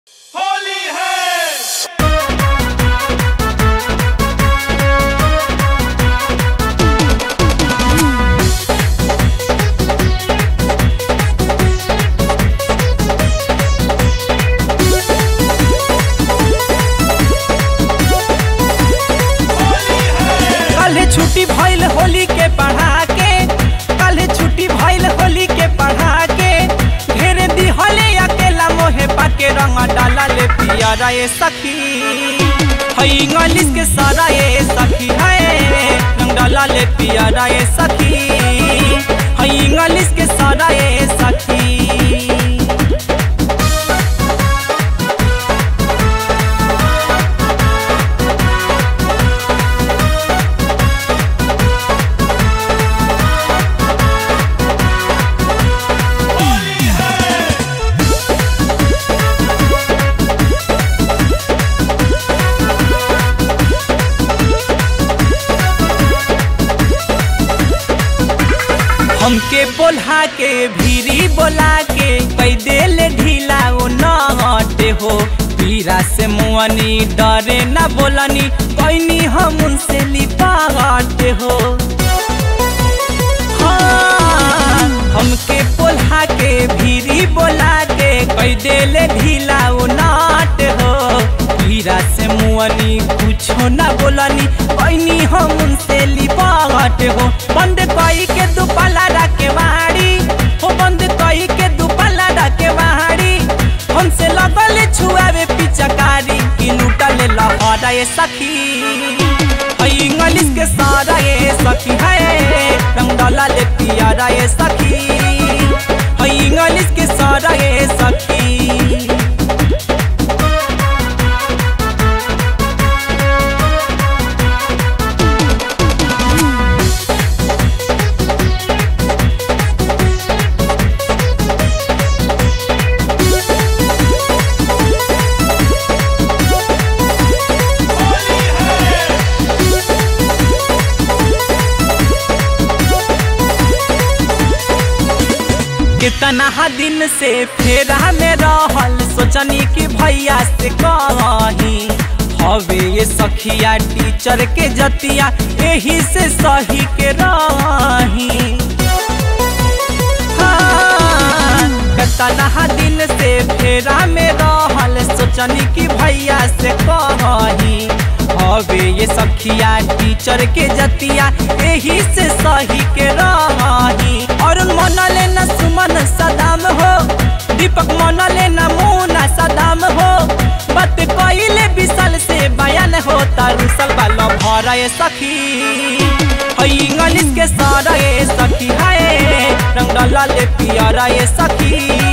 होली है कल छुट्टी भइल होली के पढ़ा के कल छुट्टी भइल होली के पढ़ा के घेर दिहले अकेला मोहे पाके रंग डाला ले पियरा ए सखी हई इंग्लिश के सारा ए सखी है रंग डाला ले पियरा ए सखी हई इंग्लिश के सारा ए सखी होली है हमके बोला के भीरी बोला के कई देल ढीला ओ न हटे हो पीरा से मुअनी डरे न बोलनी कैनी हम उनसे लिपा हटे हो हाँ, हमके बोला के भीरी बोला के कई देल ढीला ओ नाट हो पीरा से मुअनी कुछो न बोलनी कैनी हम उनसे लिपा हटे हो बंद कई के दुपला रखे वाड़ी हो बंद कई के दुपला रखे वाड़ी हमसे लगल छुआवे पिचकारी कि लूटल लहरा ये सखी हई इंग्लिश के सारा ये सखी है रंग डाला ले पियारा ये सखी हई इंग्लिश के सारा ये सखी होली है कितना दिन से फेरा में रहल सोचनी कि भैया से कही हवे ये सखिया टीचर के जतिया यही से सही के रही हाँ, कितना दिन से फेरा में रहल सोचनी कि भैया से कही हवे ये सखिया टीचर के जतिया यही से सही के रही और मन लेना सुमन सदाम हो दीपक मन लेना मुना सदाम हो बात कइले विशाल से बयान हो तारुसल वाला भरा ये सखी हई इंग्लिश के सारा ये सखी है रंग डाला ले पियारा ये सखी